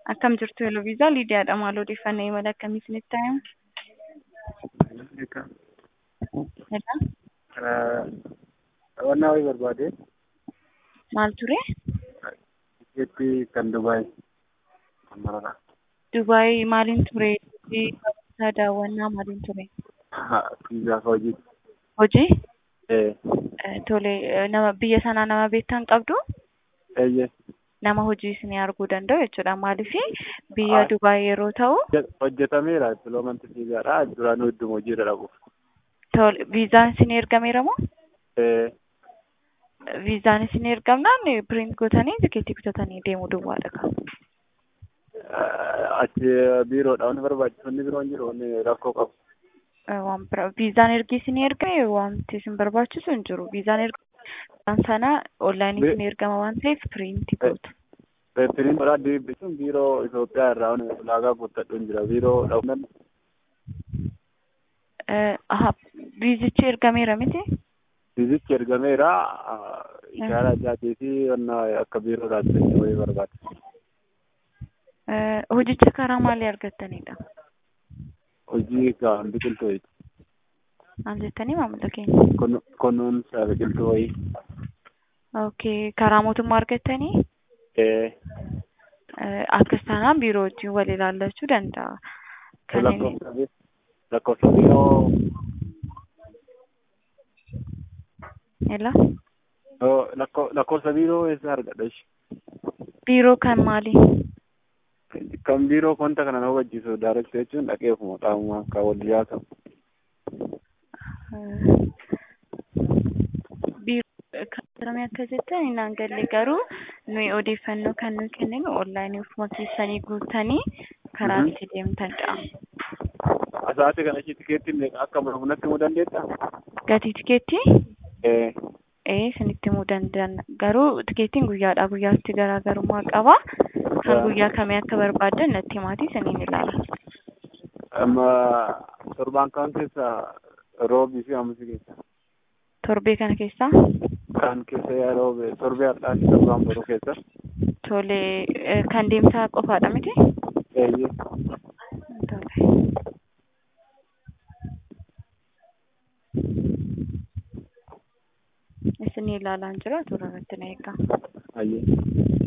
Akkam jirtu Eloviisaa Liidiyaadha. Maal odeeffannoo imala akkamii isinitti ta'e? Qabannaa wayii barbaade Maal ture? tikeettii kan Dubaay kan maraadha. Dubaay maaliin ture? Bakka daawwannaa maaliin ture? Fiizaa hojii. Hojii? Ee. Eh, Tole, nama biyya sanaa nama beektan qabdu? Eeyyee. Nama hojii isinii arguu danda'u jechuudha. Maaliif biyya Ah. Dubaay yeroo ta'u, Hojjetameera filoomanti fiizaadha. Duraan hedduma hojiirra dhabuuf. tole, viizaan isinii ergameera moo? Ee. Viizaan isinii ergamnaan piriint gootanii tikeettii bitatanii deemuu duwwaadha kan. Achi biiroodha wanni barbaachisu inni biroon jiru wanni rakkoo qabu. Eh, Waan bira viizaan ergi isinii ergame wanti isin barbaachisu hin jiru. Viizaan erga viizaan sana onlaayinii Be- isinii ergama waan ta'eef piriinti gootu. Piriintoodha deebisuun biiroo Itoophiyaa irraa wanni ulaagaa guuttadhu hin jira. Biiroo dhabuun Eh, aha, viizichi ergameera miti? fiizichi ergameera. Ishaaraa ajaatii fi wanna akka biiroo dhaabbatanii wayii barbaada. Eh, hojicha karaa maalii argattanidha? Hojii kan biqiltuu wayii. Maal jettanii maamila keenya? Kun- Kunuunsa biqiltuu wayii. Okay, karaa mootummaa argattanii Ee. eh, akkas taanaan biiroo wajjin wal ilaallachuu danda'a. Kan inni lakkoofsa bi- lakkoofsa biiroo Ela? oo, lakko- lakkoofsa biiroo eessa argadha ishi biiroo kan maalii? kan biiroo wanta kana na hubachiisu daarekti jechuun dhaqee ofuma qaamuma kan wal dhiyaatu Eh, biiroo kan jedhame akka jettan hin galle garuu nuyi odeeffannoo kan nuyi kenninu onlaayinii ofuma keessanii guutanii karaa Mhm. itti deemtanidha. asaati kana ishi tikeettiin meeqa akka muramu natti himuu dandeessaa Gatii tikeettii? ee Ee, isinitti himuu danda'an. Garuu tikeettiin guyyaadhaa guyyaatti garaagarummaa qaba. Kan Yaa. guyyaa kamii akka barbaaddan natti himaatii isiniin ilaala. amma torbaan kaan keessa roobii fi amisi keessa Torbee kana keessaa kan keessa yaa roobe torbee har'aa fi torbaan boruu keessa tole eh, kan deemsaa qofaadha miti? eeyyee Tole. Isinii ilaalaan jira toora irratti na eegaa. ayyee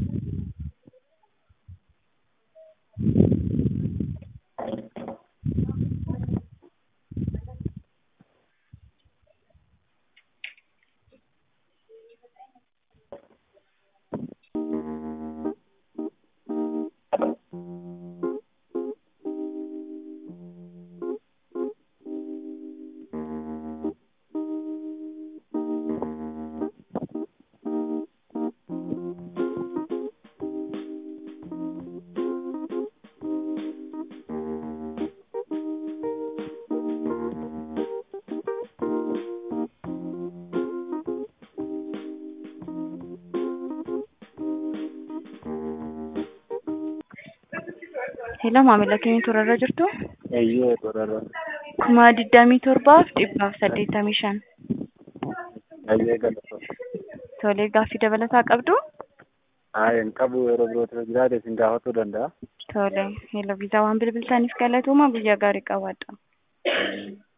Hello maamila keenya toora irra jirtu? eeyyee toorarra kuma digdamii torbaaf dhibbaaf saddeettamii shan. ayyee galata Tolee gaaffii dabalataa qabdu? haa hin qabu yeroo birootti jiraate isin gaafatuu danda'a Tole, hello viizaa waan bilbiltaniif galatooma guyyaa gaarii qabaadha.